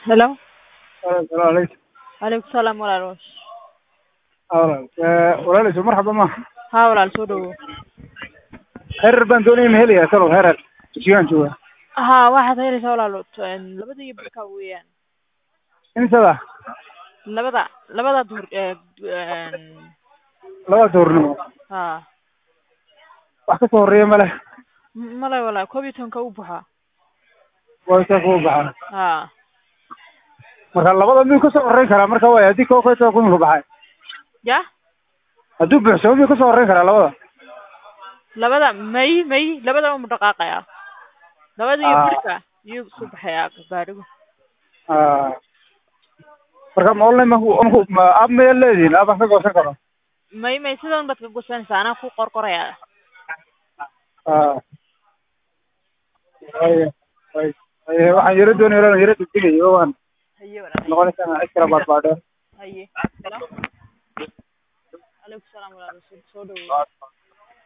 Hello. السلام عليكم Waalaikum salaam walaal. walaal walaalayso marxaba ma Haa walaal soo dhawow. herer baan doonaya ma helaya salow herer dugsigaan jooga Haa waxaad helaysaa walaal een, labada iyo barka weeyaan. imsada Labada labada duur ee een, labada doornimo haa wax ka soo horeeya male M- male walaal koob iyo tobanka u buuxa. waa isaa kuga baxaa Haa marka labada miyuu ka soo horeyn karaa marka waay haddii koo ka kun ka baxay ya hadduu buuxsamo miyuu ka soo horeyn karaa labada labada may may labada uma dhaqaaqaya. Labada iyo Ah. barka iyuu soo baxaya gaadhigu. Ah. marka ma online ma ku- ma app maya leedihin app aan ka goosan karo May may sidan baad ka gosanaysaa anaa ku qorqoraya. Ah. Haya, haya, haya, waxaan yaro doonaya inaan yaro degdegayo waan Haye walaal. noqonaysaa cid kala baadbaadheen Haye. Hello. Waalaikum salaam walaal soo soo dhawow.